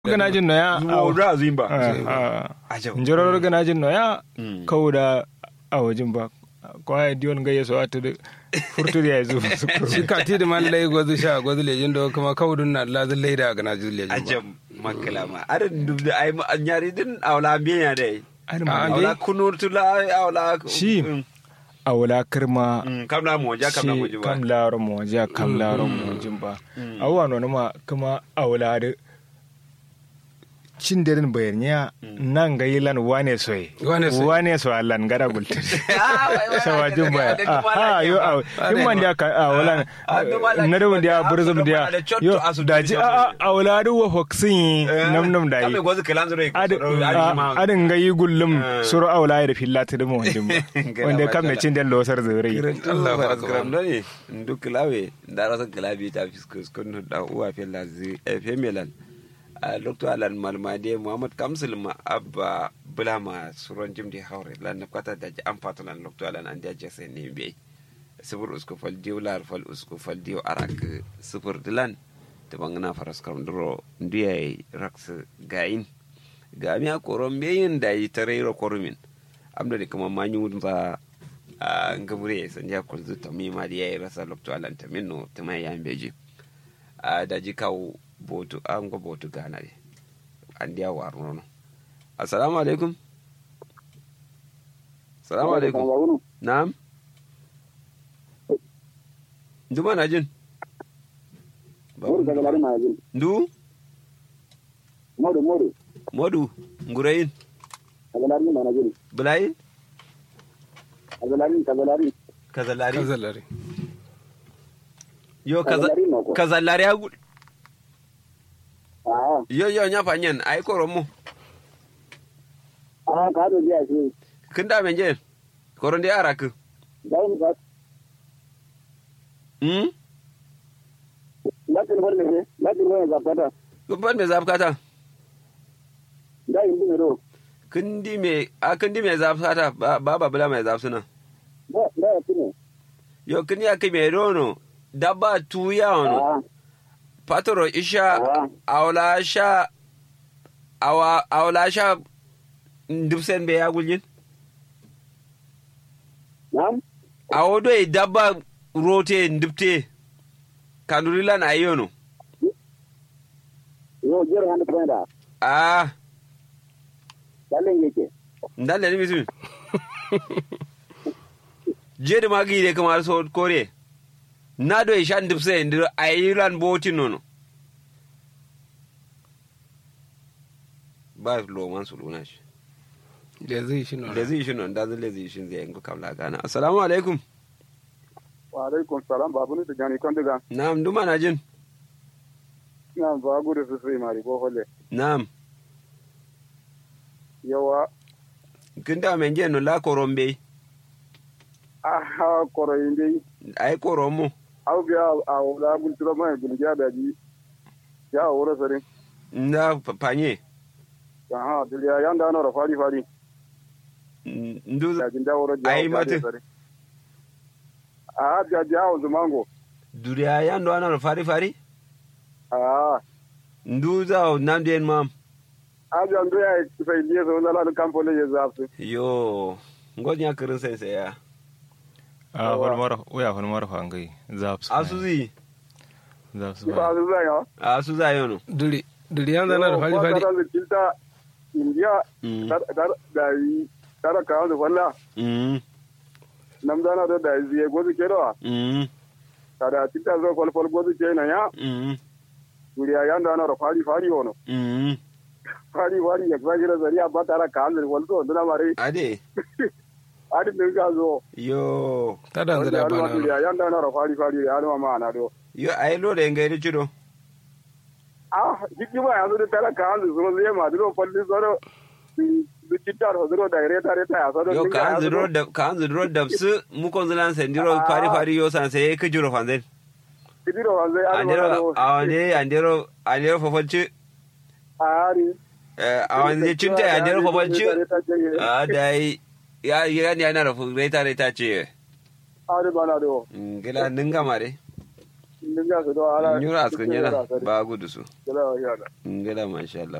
ganajin no ya Zuwa zimba. a njoror ganajin no ya kawda a wajen ba ko ay dion ga yeso atude furturi ya zu shi ka ti da man lai gwazu sha gwazu lejin do kuma kawdun na lazin laida ga na ju lejin ba Ajam makala ma. Ada dubda ai ma nyari din awla biya dai. Ar Ah, ma dai. Awla kunur tula awla. Shi. Mm. a wala kirma Mm, Kam na mo ja kam na mo shi ji kam ba. laro mo ja kam laro mo jimba awwa no ma kuma a wala de cin derin bayarnya nan ga yilan wane soy Wane soy. wane so allan gara gulte Ah, wai, wai, sawa wai, jumba da- da- da- ah yo a Are himman ma. da ka a wala Ah, da ma la- na da wanda da- burzum da- da da- da- yo da- da- da ji a a wala du wa hoksin nam nam da Kam yi me gwazu kalan zure. adin ga yi gullum suru aula da fillata da mu wajen ba Gara wanda ba kam me tala. cin den losar zure Kiran Allah ba ka gram doni ndu kilawe ndara sa kilabi ta fiskus kun da uwa fe lazi e fe melan a lokto alan malmade muhammad kamsul ma abba bulama suron jimdi hawre lan na kwata da ji an fatu lan lokto alan an jaje sai ne be sifur usku fal diw lar fal usku fal diw arak sifur dilan to bangana faras kam duro ndiye raks gain ga mi a koron beyin da yi tarayro korumin amda de kuma manyu za a ngabure san ya kulzu ta mi ma ya rasa lokto alan ta minno ta mai yan beji a da ji kawo botu an go botu gana de an dia war nono assalamu alaikum assalamu alaikum na'am nduma na jin Modu daga lari ma jin. ndu Modu modu modu ngurayin daga lari ma na jin. bulayin Daga lari daga lari. kazalari kazalari yo kaza Kazalari ma ko. kazalari agu Ah yo yo nya fanyen ai koromo ah ka do biya shi. kin da men je koron de araku Dai ni ba. hmm Lakin bar ne. Lakin wani zakata. ban me zafkata Dai indi ne do. kindi me a kindi me zafkata ba ba bula me zafsuna Da da ya tune. yo kindi ya me rono dabba tuya ono Ah patoro isha ah awla sha awa awla sha ndubsen be ya guljin nam. awodo e dabba rote ndubte kandurilan ayono Yo jira hannu kwenda. ah Dalin yake. ndalle ni bisu jede magi de kamar so kore na do e shan ndubse ndir ayilan boti nono ba lo man su luna shi da zai shi no da zai shi non da zai zai shi zai yanku kamla gana assalamu alaikum Wa alaikum salam babu ni tijani kon diga. na'am duma na jin Na ba gudu su sai mari ko holle. na'am Yawa kin da men je no la korombe ah koro inde ai koromo au biya a wala gultura mai gulgiya da ji. Ya wura sare. na panye Aha diliya yanda na fari fari. ndu da jin dawo da Ai, mate. a da jawo zumango duriya yando ana fari fari a ndu za nam den mam a da ndo ya sai liye so na la kampo le zafu yo ngonya kirin sai sai ya a holmar uya holmar fangai zaps asuzi zaps ba su za ya asu za yono duri duri yan zana da fari fari da da kinta india Mm. dar dar da yi tara ka da walla mm nam da na da da yi gozu ke da mm kada kinta zo fol fol gozu ke na ya mm duriya yanda na da fari fari wono mm fari fari ya zagi da zariya ba tara ka da wal zo da mare ade adi din ka zo yo ta da zira ba na duriya yanda na da fari fari ya ma ma na do yo ai lo da ngai richido ah hikima yanzu da talaka hanzu sun zai ma duro falli zoro du citta ro zoro da reta reta ya zoro yo ka an zuro da ka an zuro da su mu kon zilan sen diro fari fari yo san sai ka jiro fanzen kidiro wanzu ya andero awande andero andero fofalci ari awande cinta andero fofalci a dai ya ya ne yana da reta reta ce ari bana do ngila ninga mare Ninga su do ala. nyura askan yana ba gudu su Kila yana. ngala masha Allah